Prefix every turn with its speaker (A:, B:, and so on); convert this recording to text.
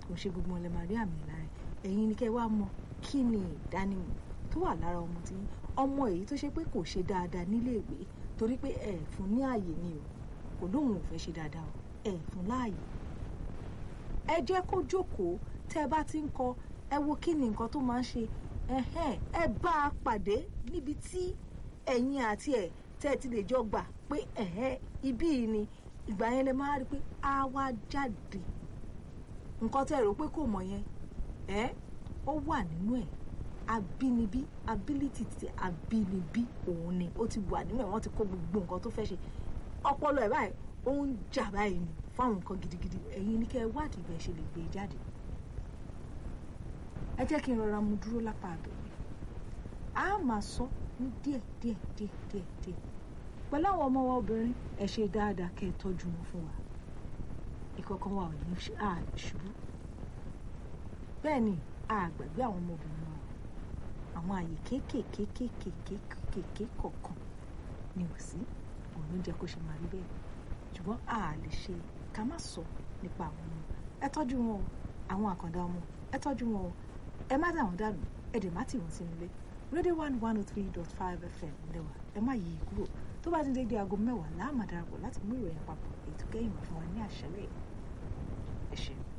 A: kò ṣe gbogbo wọn lè máa rí àmì lára ẹ̀ ẹ̀yin ni kẹ́ wá mọ̀ kí ni ìdánimọ̀ tó wà lára ọmọ tí ọmọ èyí tó ṣe pé kò ṣe dáadáa níléèwé torí pé ẹ fún ní ààyè ni o kò lóun ò fẹ́ ṣe dáadáa o ẹ fún láàyè ẹ jẹ́ kó jókòó tẹ́ ẹ bá ti ń kọ ẹ wo kí ni nǹkan tó máa ń ṣe ẹhẹ́n ẹ bá a pàdé níbi tí ẹ̀yin àti ẹ̀ tẹ́ ẹ ti lè jọ gbà pé ẹ̀hẹ́n ibí yìí ni ìgbà yẹn lè máa rí i pé á wá jáde nǹkan tẹ́ ẹ rò pé kò mọ̀ yẹn ẹ́ ó wà nínú ẹ̀ abínibí ability ti abínibí òun ni ó ti wà nínú ẹ̀ wọ́n ti kó gbogbo nǹkan tó fẹ́ ṣe ọpọlọ ẹ̀ báyìí ó ń jà báyìí ni fáwọn nǹkan gidigidi ẹ̀yin ní kẹ́ ẹ wádìí bẹ́ẹ̀ ṣe lè gbé e jáde ẹ jẹ́ kí n rọra mu dúró lápá àbẹ̀wò a máa sọ ní díẹ̀ díẹ̀ díẹ̀ díẹ̀ díẹ̀ pẹ̀lú àwọn ọmọ wa obìnrin ẹ ṣe dáadáa kẹ́ ẹ tọ́jú wọn fún wa ìkọ̀kan wa ò ní ṣubú bẹ́ẹ̀ ni a gbàgbé àwọn ọmọbìnrin wa àwọn àyè kéékèèké kéékèèké kéékèèké kọ̀ọ̀kan ni ò sí òun ló jẹ́ kó ṣe máa rí bẹ́ẹ̀ ṣùgbọ́n a lè ṣe ká má sọ nípa àwọn ọmọ ẹ tọ́jú wọn o àwọn àkàndá ọmọ ẹ tọ́jú wọn o ẹ má dà wọ́n dànù ẹ dẹ̀ má tì wọ́n sínú ilé rédíò one one oh three dot five fm lẹ́wà ẹ má yí kúrò tó bá ti dé di aago mẹ́wàá láàmà darapọ̀ láti mú ìròyìn papọ̀ ètò kẹ́yìn wá fún wa ní àṣálẹ́ ẹ ṣeun.